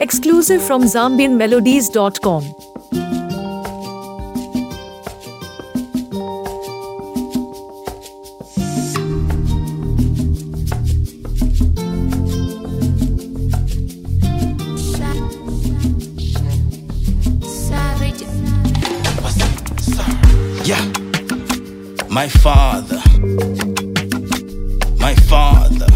Exclusive from ZambianMelodies.com. Savage. Yeah. My father. My father.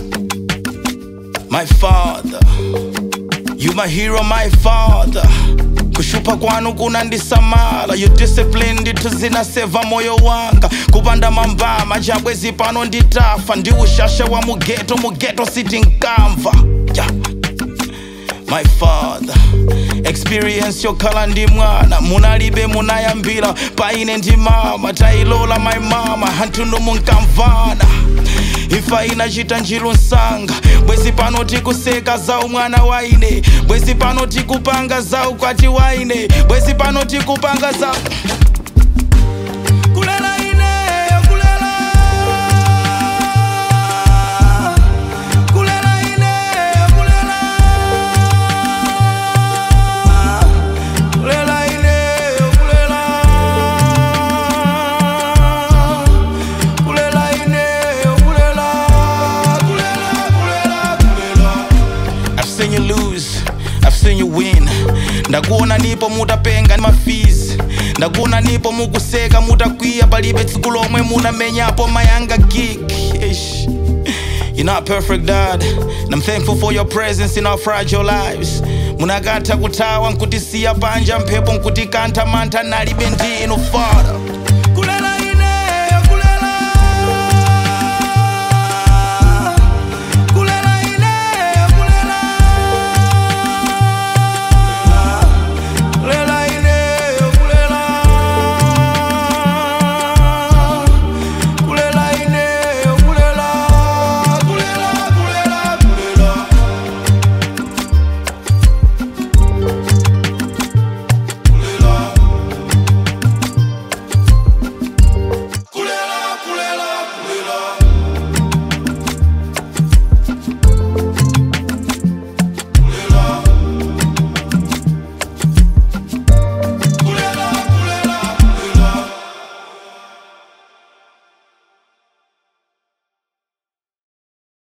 My father. You my hero, my father. kushupa kwanu kunandisamala you disciplined tuzinaseva moyo wanga kupanda mambama chabwezi pano nditafa ndi ushasha wa mugeto mugeto siti nkamva yeah. my father experience yokhala ndi mwana munalibe munayambira paine ndi mama tayilola my mama hanthuno munkamvana ifa inachita njilu nsanga bwezi pano tikuseka zau mwana waine bwezi pano tikupanga zau kwati waine bwezi pano tikupanga zau kulela ineyo kulela kulela ineyo kulela kulela ineyo kulela kulela ineyo kulela kulela kulela kulela I've seen you lose, I've seen you win. ndakuona nipo mutapenga mafizi ndakuona nipo mukuseka mutakwiya palibe tsiku lomwe munamenyapo mayanga gig Ish. You're not perfect, Dad, and I'm thankful for your presence in our fragile lives. munakatha kuthawa nkutisiya panja mphepo nkutikantha mantha nalibe ndinu father